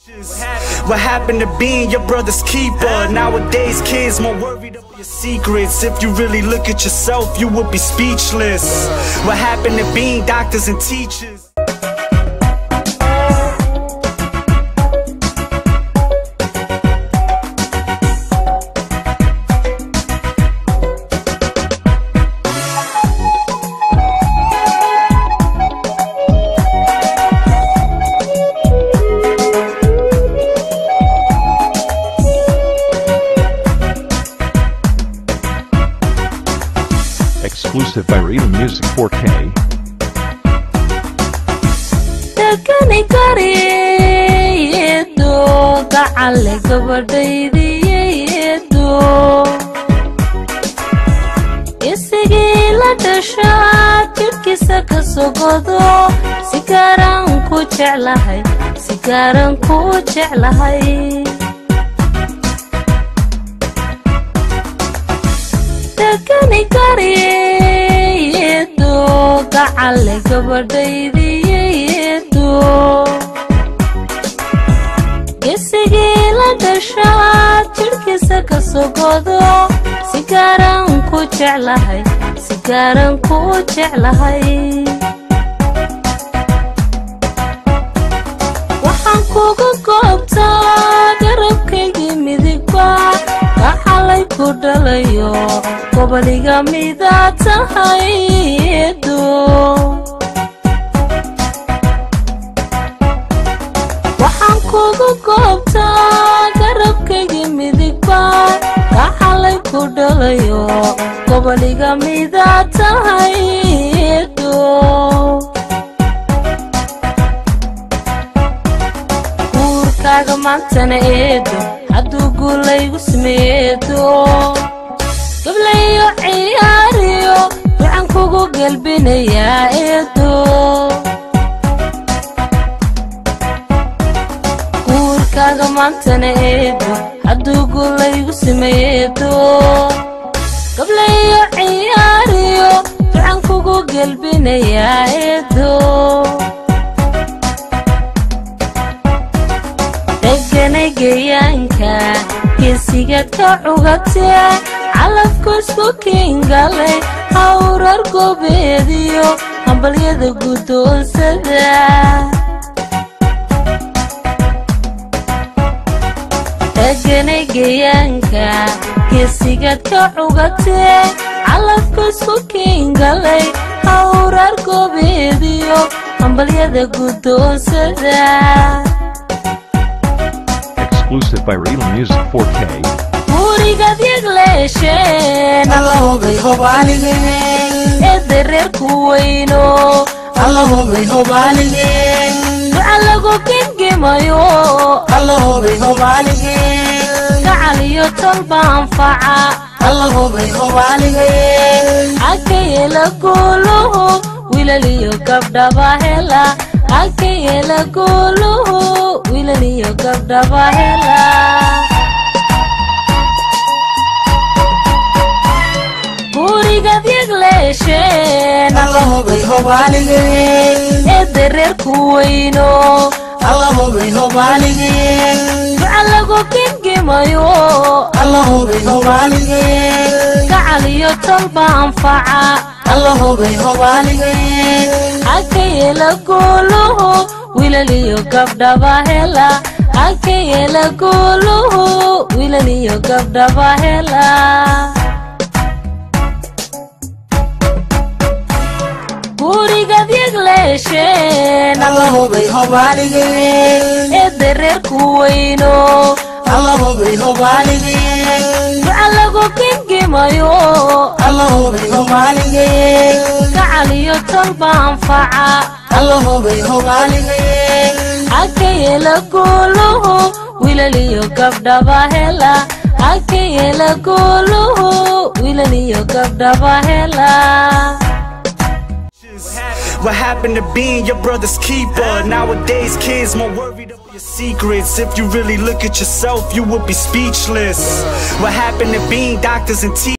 What happened to being your brother's keeper? Nowadays, kids more worried about your secrets. If you really look at yourself, you would be speechless. What happened to being doctors and teachers? Exclusive by Real Music 4K. takani kariyeedo gacale gabadhaydiyeedo isigii la dhashaa jidhkiisa ka sogodo si garan ku jeclahay si garan ku jeclahay takani kariyeedo gacale gabadhaydiyeedo gesigii la dhashaa jidhkiisa ka sogodo si garan ku jeclahay si garan ku jeclahay waxaan kuga goobtaa garabkaygii midigba gaxalay ku dhalayo goboliga midaa tahay eedo waxaan kuga goobtaa garabkaygii midigba gaxalay ku dhalayo goboliga midaa tahay eedo guurkaaga maantana eedo hadduu guulaygu sameeyeedo gablayo ciyaariyo waxaan kugu gelbinayaa eedo guurkaaga maantana eedo hadduu guulaygu sameeyeedo gablayo ciyaariyo waxaan kugu gelbinayaa eedo deganay geeyaanka geesigaad ka cugatee calafku isku kiingalay hawrar goobeediyo hambalyada guddoonsada deganay geeyaanka geesigaad ka cugatee calafku isku kiingalay hawrar goobeediyo hambalyada guddoonsada Exclusive by Real Music 4K. gurigaad yagleesheen Allahumma hobaligeen ee dareerku weyno Allahumma hobaligeen duca lagu gengimayo Allahumma hobaligeen gacal iyo tolba anfaca Allahumma hobaligeen akayela guuluhu wilal iyo gabdhaba hela akayela guuluhu wilal iyo gabdhaba hela gurigaad yagleesheen Allahumma hobaligeen ee dareerku weyno Allahumma hobaligeen duca lagu gengimayo Allahumma hobaligeen gacal iyo tolba anfaca Allahumma hobaligeen akayela guuluhu wilal iyo gabdhaba hela akayela guuluhu wilal iyo gabdhaba hela gurigaad yagleesheen Allahumma hobaligeen ee dareerku weyno Allahumma hobaligeen duca lagu gengimayo Allahumma hobaligeen gacal iyo tolba anfaca Allahumma hobaligeen akayela guuluhu wilal iyo gabdhaba hela akayela guuluhu wilal iyo gabdhaba hela What happened to being your brother's keeper? Nowadays, kids more worried about your secrets. If you really look at yourself, you would be speechless. What happened to being doctors and teachers?